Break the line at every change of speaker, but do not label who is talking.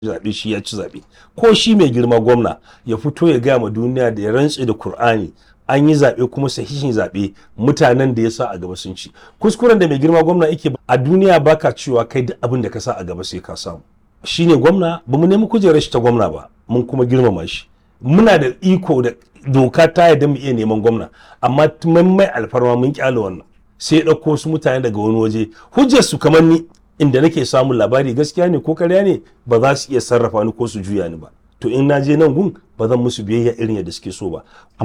zaɓe shi ya ci zaɓe ko shi mai girma gwamna ya fito ya gaya ma duniya da ya rantse da Kur'ani an yi zaɓe kuma sahihin zaɓe mutanen da ya sa a gaba sun ci kuskuren da mai girma gwamna yake a duniya baka cewa kai duk abin da ka sa a gaba sai ka samu shine gwamna ba mu nemi kujerar shi ta gwamna ba mun kuma girmama shi muna da iko da doka ta yadda mu iya neman gwamna amma mun mai alfarma mun kyale wannan sai ya ɗauko wasu mutane daga wani waje hujjar su kamar ni inda nake samun labari gaskiya ne ko karya ne ba za su iya sarrafa ni ko su juya ni ba to in na je nan gun ba zan musu biyayya irin yadda suke so ba